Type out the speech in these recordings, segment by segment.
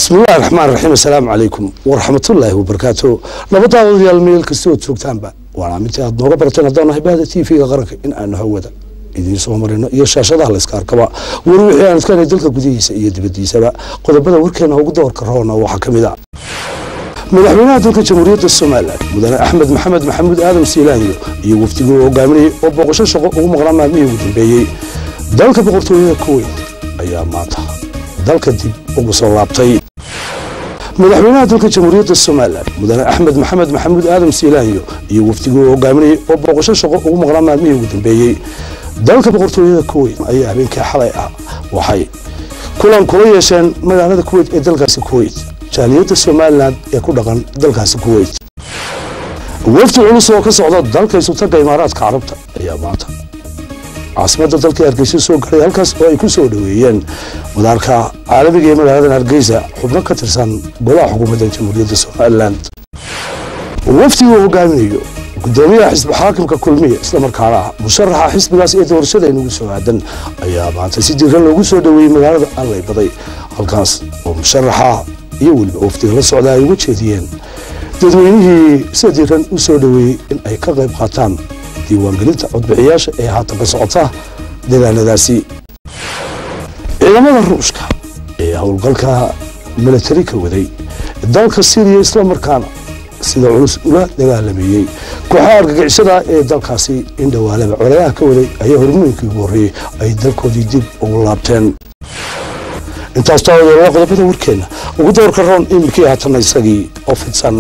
bismillahi raxmaan raxiim assalaamu calaykum waraxmatullaahi wabarakaatu nabadda odayaal meel kasta ood joogtaanba waana mintii aad nooga barateen haddaan nahay bahda t v-ga qaranka in aanu hawada idiin soo marino iyo shaashadaha layska arkaba war wixii aan iska dalka gudihiisa iyo dibadiisaba qodobada warkeena ugu doorka roona waxaa ka mid a madaxweynaha dalka jamhuuriyadda somalilan mudane axmed maxamed maxamuud aadan siilaanyo iyo wafdigii uu hogaaminayay oo booqasho shaqo ugu maqnaa maalmihii ugu dambeeyey dalka boqortooyada kuweyt ayaa maanta dalka dib ugu soo laabtay madaxweynaha dalka jamhuuriyadda somalilan mudane axmed maxamed maxamuud aadan siilaanyo iyo wafdigii uu hogaaminayay oo booqasho shaqo ugu maqnaa maalmihii ugu dambeeyey dalka boqortooyada kuweyt ayaa habeenkii xalay ah waxay kulan kula yeesheen magaalada kuweyt ee dalkaasi kuweyt jaaliyadda somalilan ee ku dhaqan dalkaasi kuweyt wafdi culus oo ka socda dalka isutaga imaaraadka carabta ayaa maanta caasimadda dalka hargeysa soo garay halkaas oo ay ku soo dhoweeyeen madaarka caalamiga ee magaaladan hargeysa xubno ka tirsan golaha xukuumadda jamhuuriyadda somalilan wafdiga uu hogaaminayo gudoomiyaha xisbi xaakimka kulmiya islamarkaana ah musharaxa xisbigaas ee doorashada inugu soo aadan ayaa maanta si diiran loogu soo dhoweeyey magaalada allay baday halkaas oo musharaxa iyo weliba wafdiga la socda ay uga jeediyeen dadweynihii sida diiran u soo dhoweeyey in ay ka qayb qaataan diiwaangelinta codbixiyaasha ee haatan ka socota deegaanadaasi ciidamada ruushka ee howlgalka milatari ka waday dalka syriya islamarkaana sida culus ula dagaalameeyey kooxaha argagixisada ee dalkaasi in dhowaalaba colayaha ka waday ayaa hormooyinkii ugu horreeyey ay dalkoodii dib ugu laabteen intaas taawadeelaa qodobada warkeenna ugu doorka roon iminkii haatanna isagii oo fidsan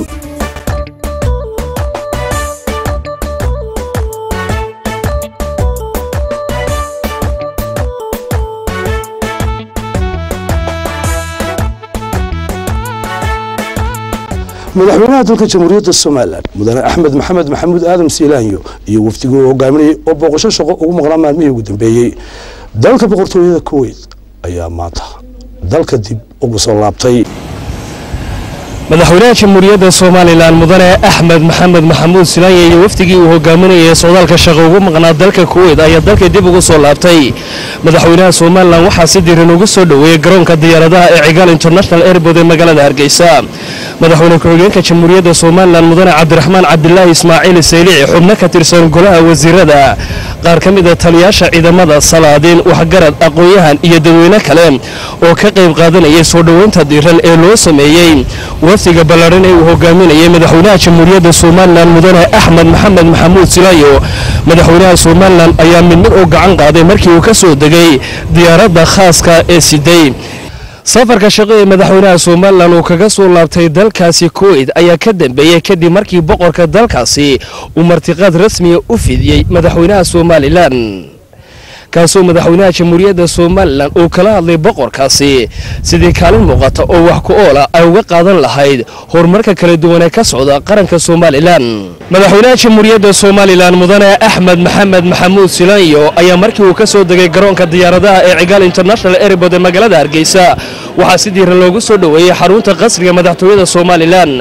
madaxweynaha dalka jamhuuriyadda somalilan mudane axmed maxamed maxamuud aadan siilaanyo iyo wafdigii uu hogaaminayay oo booqasho shaqo ugu maqnaa maalmihii ugu dambeeyey dalka boqortooyada kuweyt ayaa maanta dalka dib ugu soo laabtay madaxweynaha jamhuuriyadda somalilan mudane axmed maxamed maxamuud silaanya iyo wafdigii uu hogaaminayay socdaalka shaqo ugu maqnaa dalka kuweyt ayaa dalka dib ugu soo laabtay madaxweynaha somalilan waxaa si diiran ugu soo dhoweeyey garoonka diyaaradaha ee cigaal international airbood ee magaalada hargeysa madaxweyne ku-xigeenka jamhuuriyadda somalilan mudane cabdiraxmaan cabdilaahi ismaaciil saylici xubno ka tirsan golaha wasiirada qaar ka mida taliyaasha ciidamada salaadiin waxgarad aqoon-yahan iyo dadweyne kale oo ka qayb qaadanayay soo dhoweynta diiran ee loo sameeyey wafdiga ballaadhan ee uu hogaaminayay madaxweynaha jamhuuriyadda somalilan mudane axmed maxamed maxamuud silaayo madaxweynaha somalilan ayaa mid mid u gacan qaaday markii uu ka soo degay diyaaradda khaaska ee siday safarka shaqo ee madaxweynaha somalilan uu kaga soo laabtay dalkaasi kuweyt ayaa ka dambeeyey kadib markii boqorka dalkaasi uu martiqaad rasmiya u fidiyey madaxweynaha somalilan kaasoo madaxweynaha jamhuuriyadda somalilan uu kala hadlay boqorkaasi sidii kaalin muuqata oo wax ku oola ay uga qaadan lahayd horumarka kala duwan ee ka socda qaranka somalilan madaxweynaha jamhuuriyadda somalilan mudane axmed maxamed maxamuud silaanyo ayaa markii uu ka soo degay garoonka diyaaradaha ee cigaal international airbood ee magaalada hargeysa waxaa si diiran loogu soo dhoweeyey xarunta qasriga madaxtooyada somalilan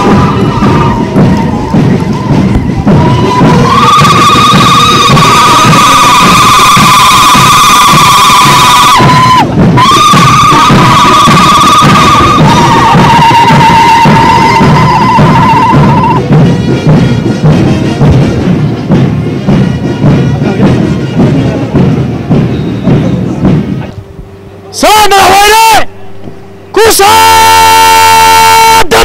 madaxweyne ku saadan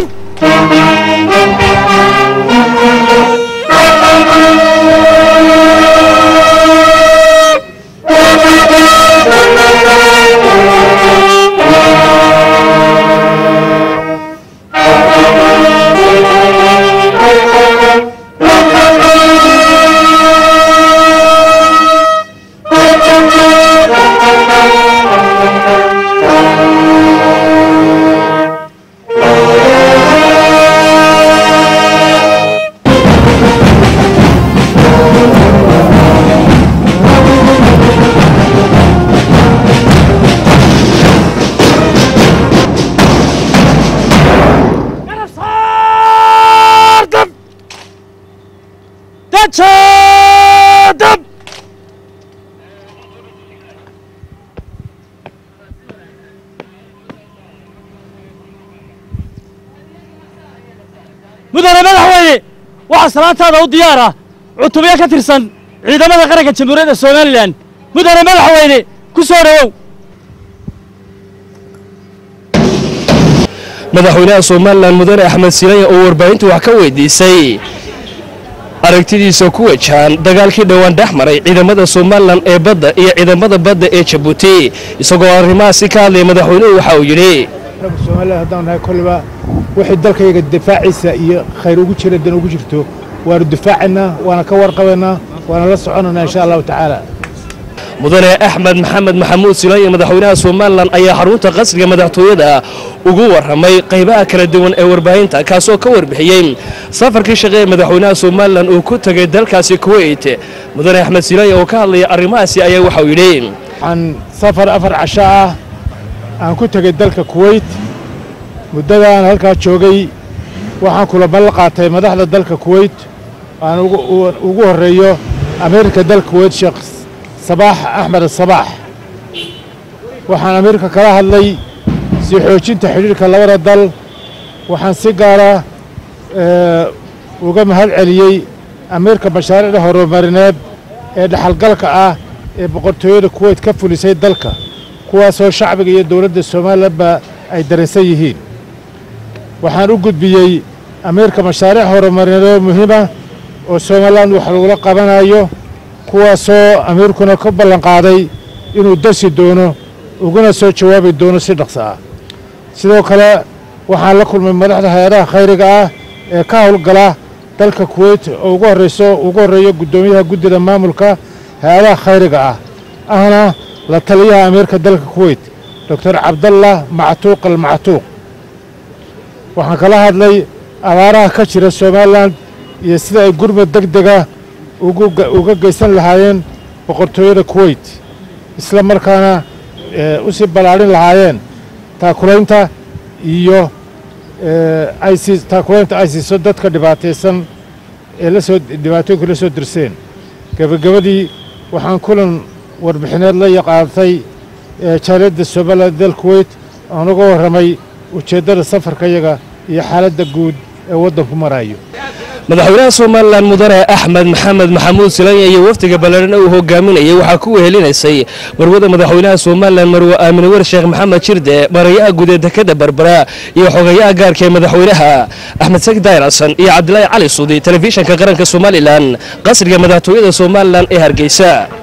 Tadab! waxaa salaantaada u diyaara cutubyo ka tirsan ciidamada qaranka jamhuuriyadda somalilan mudane madaxweyne ku soo dhowow madaxweynaha somalilan mudane axmed silaya oo warbaahintu wax ka weydiisay aragtidiisa ku wajahan dagaalkii dhowaan dhex maray ciidamada somalilan ee badda iyo ciidamada badda ee jabuuti isagoo arrimahaasi ka hadlaya madaxweynuhu waxa uu yidhi somalilan haddaan nahay kolliba wixii dalkayga difaaciisa iyo khayr ugu jira dan ugu jirto waanu difaacaynaa waana ka warqabaynaa waana la soconaynaa insha allahu tacaala mudane axmed maxamed maxamuud silaaye madaxweynaha somalilan ayaa xarunta qasriga madaxtooyada ugu warramay qaybaha kala duwan ee warbaahinta kaasoo ka warbixiyey safarkii shaqe ee madaxweynaha somalilan uu ku tegay dalkaasi kuweyt mudane axmed silaaye oo ka hadlaya arrimahaasi ayaa waxauu yidhi waxaan safar afar casho ah aan ku tegey dalka kuweyt muddadaan halkaa joogay waxaan kulamo la qaatay madaxda dalka kuweyt aan ugu horreeyo amiirka dalka kuweyt sheekh sabaax axmed sabaax waxaan amiirka kala hadlay sii xoojinta xidhiirka labada dal waxaan si gaara uga mahad celiyey amiirka mashaariicda horumarineed ee dhexalgalka ah ee boqortooyada kuweyt ka fulisay dalka kuwaasoo shacbiga iyo dowladda somalilanba ay dareensan yihiin waxaan u gudbiyey amiirka mashaariic horumarineed muhiima oo somalilan wax lagula qabanayo kuwaasoo amiirkuna ka ballanqaaday inuu darsi doono uguna soo jawaabi doono si dhaqso ah sidoo kale waxaan la kulmay madaxda hay-adaha khayriga ah ee ka howlgala dalka kuweyt oo ugu horreyso ugu horreeyo guddoomiyaha guddida maamulka hay-adaha khayriga ah ahna la taliyaha amiirka dalka kuweyt doctor cabdallah mactuuq almactuuq waxaan kala hadlay abaaraha ka jira somalilan iyo sida ay gurmud deg dega uga geysan lahaayeen boqortooyada kuweyt isla markaana u sii ballaadhin lahaayeen taakulaynta iyo taakulaynta ay siiso dadka dhibaataysan ee lasoo dhibaatooyinka la soo dirseen gebagabadii waxaan kulan warbixineed la yaqaantay jaaliyadda somalilan dal kuweyt aan uga warramay ujeeddada safarkayaga iyo xaaladda guud ee waddanku marayo madaxweynaha somalilan mudane axmed maxamed maxamuud silanya iyo wafdiga ballaadhan uu hogaaminayay waxaa ku wehelinaysay marwada madaxweynaha somalilan marwe aamine wer sheekh maxamed jirde marayaha guud ee dekada berbera iyo xogayaha gaarka ee madaxweynaha axmed saki daayir xasan iyo cabdilaahi cali suudi telefishanka qaranka somalilan qasriga madaxtooyada somalilan ee hargeysa